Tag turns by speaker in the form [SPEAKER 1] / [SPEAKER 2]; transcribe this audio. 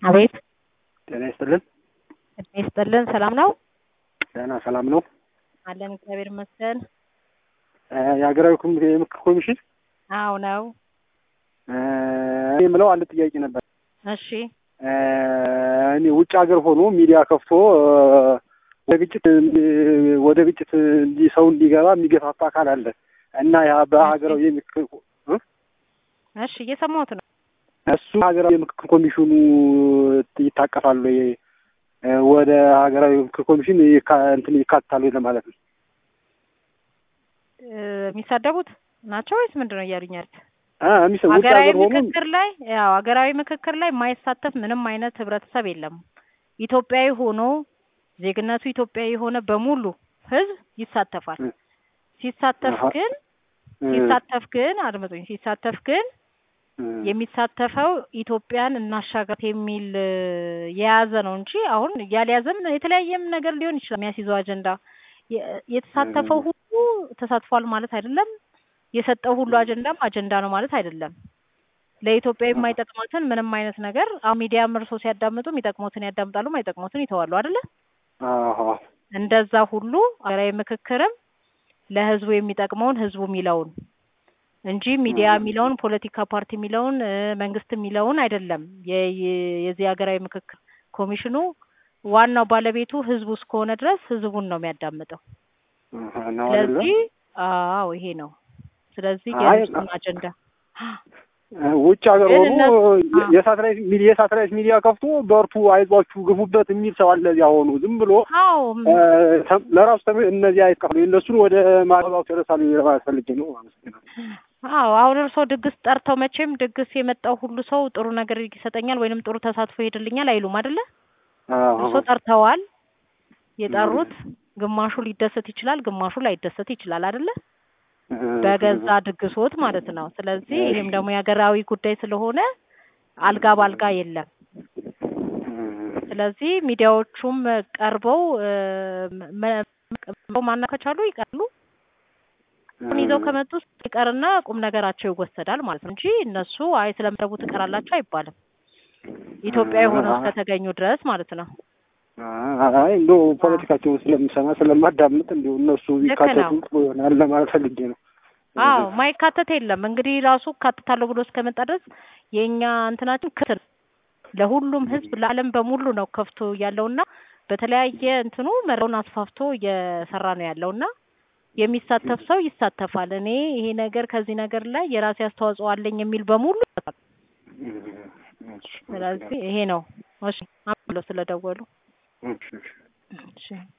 [SPEAKER 1] አቤት
[SPEAKER 2] ጤና ይስጥልን።
[SPEAKER 1] ጤና ይስጥልን። ሰላም ነው
[SPEAKER 2] ደህና ሰላም ነው።
[SPEAKER 1] አለን እግዚአብሔር ይመስገን።
[SPEAKER 2] እ የሀገራዊ ኮሚቴ የምክር ኮሚሽን
[SPEAKER 1] አዎ ነው።
[SPEAKER 2] እ እኔ የምለው አንድ ጥያቄ ነበር።
[SPEAKER 1] እሺ
[SPEAKER 2] እ እኔ ውጭ ሀገር ሆኖ ሚዲያ ከፍቶ እ ወደ ግጭት ወደ ግጭት እንዲ ሰው እንዲገባ የሚገፋፋ አካል አለ እና ያ በሀገራዊ የምክር እ
[SPEAKER 1] እሺ እየሰማሁት ነው።
[SPEAKER 2] እሱ ሀገራዊ የምክክር ኮሚሽኑ ይታቀፋሉ ወይ እ ወደ ሀገራዊ ምክክር ኮሚሽን ይካ- እንትን ይካትታሉ ወይ ለማለት ነው።
[SPEAKER 1] እ የሚሳደቡት ናቸው ወይስ ምንድን ነው እያሉኝ ያሉት?
[SPEAKER 2] አ የሚሰ ውጭ
[SPEAKER 1] ሀገራዊ
[SPEAKER 2] ሀገር ሆኖ
[SPEAKER 1] ምክክር ላይ ያው ሀገራዊ ምክክር ላይ የማይሳተፍ ምንም አይነት ህብረተሰብ የለም። ኢትዮጵያዊ ሆኖ ዜግነቱ ኢትዮጵያዊ የሆነ በሙሉ ህዝብ ይሳተፋል።
[SPEAKER 2] እ
[SPEAKER 1] ሲሳተፍ
[SPEAKER 2] አሀ።
[SPEAKER 1] ግን
[SPEAKER 2] እ
[SPEAKER 1] ሲሳተፍ ግን አድምጡኝ፣ ሲሳተፍ ግን
[SPEAKER 2] እ
[SPEAKER 1] የሚሳተፈው ኢትዮጵያን እናሻገር የሚል እ የያዘ ነው እንጂ አሁን ያልያዘም የተለያየም ነገር ሊሆን ይችላል። የሚያስይዘው አጀንዳ የ- የተሳተፈው ሁሉ ተሳትፏል ማለት አይደለም። የሰጠው ሁሉ አጀንዳም አጀንዳ ነው ማለት አይደለም። ለኢትዮጵያ የማይጠቅማትን ምንም አይነት ነገር አሁን ሚዲያም እርሶ ሲያዳምጡ የሚጠቅሙትን ያዳምጣሉ፣ የማይጠቅሙትን ይተዋሉ አይደለ?
[SPEAKER 2] አሀ
[SPEAKER 1] እንደዛ ሁሉ ሀገራዊ ምክክርም ለህዝቡ የሚጠቅመውን ህዝቡ የሚለውን እንጂ ሚዲያ የሚለውን ፖለቲካ ፓርቲ የሚለውን እ መንግስት የሚለውን አይደለም። የ- የ- የዚህ ሀገራዊ ምክክር ኮሚሽኑ ዋናው ባለቤቱ ህዝቡ እስከሆነ ድረስ ህዝቡን ነው የሚያዳምጠው።
[SPEAKER 2] አሀ ነው አይደለ?
[SPEAKER 1] ስለዚህ አዎ ይሄ ነው። ስለዚህ
[SPEAKER 2] አይ፣
[SPEAKER 1] የህዝቡን አጀንዳ
[SPEAKER 2] እ ውጭ ሀገር
[SPEAKER 1] ግን
[SPEAKER 2] ሆኖ
[SPEAKER 1] እነሱ- አ-
[SPEAKER 2] የሳተላይት ሚዲያ የሳተላይት ሚዲያ ከፍቶ በርቱ፣ አይዟችሁ፣ ግፉበት የሚል ሰው አለ። እዚያ ሆኖ ዝም ብሎ
[SPEAKER 1] አዎ
[SPEAKER 2] እ ተ- ለራሱ ተም እነዚህ አይቀፍሉ እነሱን ወደ ማባባቱ ይረሳሉ ለማለት ፈልጌ ነው። አመሰግናለሁ።
[SPEAKER 1] አዎ አሁን እርስዎ ድግስ ጠርተው መቼም ድግስ የመጣው ሁሉ ሰው ጥሩ ነገር ይሰጠኛል ወይንም ጥሩ ተሳትፎ ይሄድልኛል አይሉም አይደለ?
[SPEAKER 2] አዎ
[SPEAKER 1] እርስዎ ጠርተዋል። የጠሩት ግማሹ ሊደሰት ይችላል፣ ግማሹ ላይደሰት ይችላል አይደለ? በገዛ ድግሶት ማለት ነው። ስለዚህ ይህም ደግሞ የሀገራዊ ጉዳይ ስለሆነ አልጋ ባልጋ የለም። ስለዚህ ሚዲያዎቹም ቀርበው እ መ- መ- ማና ከቻሉ ይቀርሉ አሁን ይዘው ከመጡ ይቀርና ቁም ነገራቸው ይወሰዳል ማለት ነው እንጂ እነሱ አይ ስለመረቡ ትቀራላችሁ አይባልም። ኢትዮጵያዊ ሆነው እስከተገኙ ድረስ ማለት ነው።
[SPEAKER 2] አይ እንደው ፖለቲካቸውን ስለምሰማ ስለማዳምጥ እንዲሁ እነሱ
[SPEAKER 1] ልክ
[SPEAKER 2] ቢካተቱ
[SPEAKER 1] ነው።
[SPEAKER 2] ጥሩ ይሆናል ለማለት ፈልጌ ነው።
[SPEAKER 1] አዎ ማይካተት የለም እንግዲህ ራሱ ካትታለሁ ብሎ እስከመጣ ድረስ የእኛ እንትናችን ክፍት ነው። ለሁሉም ሕዝብ ለዓለም በሙሉ ነው ከፍቶ ያለውና በተለያየ እንትኑ መረውን አስፋፍቶ እየሰራ ነው ያለውና የሚሳተፍ ሰው ይሳተፋል። እኔ ይሄ ነገር ከዚህ ነገር ላይ የራሴ አስተዋጽኦ አለኝ የሚል በሙሉ ስለዚህ ይሄ ነው። እሺ አመሰግናለሁ ስለደወሉ።
[SPEAKER 2] እሺ፣ እሺ።
[SPEAKER 1] እሺ